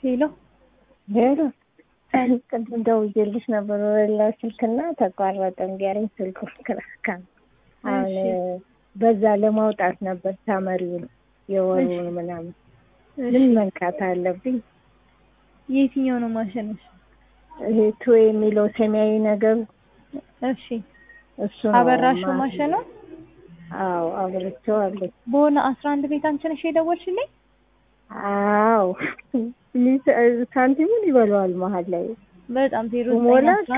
ሄሎ ሄሎ ቅድም ደውዬልሽ ነበር ወላ ስልክና ተቋረጠ። እንዲያረኝ ስልኩ ክራካ አሁን በዛ ለማውጣት ነበር ሳመሪውን የወሩን ምናምን ምን መንካት አለብኝ? የትኛው ነው ማሸነፍ? ይሄ ቱ የሚለው ሰማያዊ ነገሩ እሺ እሱ ነው። አበራሽው ማሸነፍ? አዎ አብርቼዋለሁ። በሆነ አስራ አንድ ቤት አንቺ ነሽ የደወልሽልኝ? አዎ ሳንቲሙን ይበላዋል መሀል ላይ በጣም ዜሮ ሞላ ዘጠኝ አስራ